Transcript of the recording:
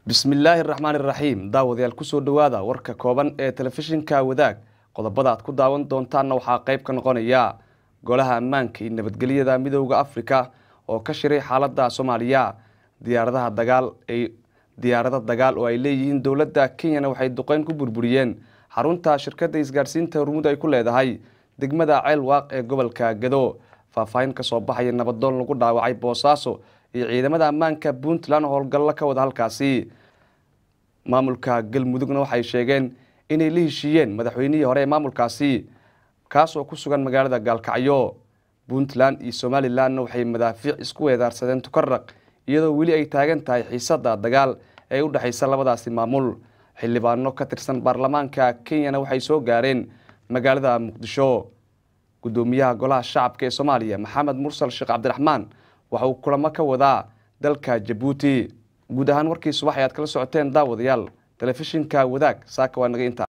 bismillaahi raxmaan iraxiim daawadayaal kusoo dhowaada warka kooban ee telefishinka wadaag qodobada aad ku daawan doontaanna waxaa qayb ka noqonaya golaha ammaanka iyo nabadgelyada midooda afrika oo ka shiray xaalada soomaaliya diyaaradaha dagaal ay diyaarado dagaal oo ay leeyihiin dowladda kenyana waxay duqeyn ku burburiyeen xarunta shirkadda isgaarsiinta hormuud ay ku leedahay degmada ceel waaq ee gobolka gado faahfaahin kasoo baxaya nabadoon lagu dhaawacay boosaaso iyo ciidamada ammaanka puntland howlgallo ka wada halkaasi maamulka galmudugna waxay sheegeen inay la heshiiyeen madaxweynihii hore ee maamulkaasi kaasoo ku sugan magaalada gaalkacyo puntland iyo somalilanna waxay madaafiic isku weedaarsadeen tukaraq iyadoo weli ay taagan tahay xiisada dagaal ee u dhexaysa labadaasi maamul xildhibaano ka tirsan baarlamaanka kenyana waxay soo gaareen magaalada muqdisho gudoomiyaha golaha shacabka ee soomaaliya maxamed mursal sheekh cabdiraxmaan waxa uu kulamo ka wadaa dalka jabuuti guud ahaan warkii subax ayaad kala socoteen daawadayaal telefishinka wadaag saaka waa naga inta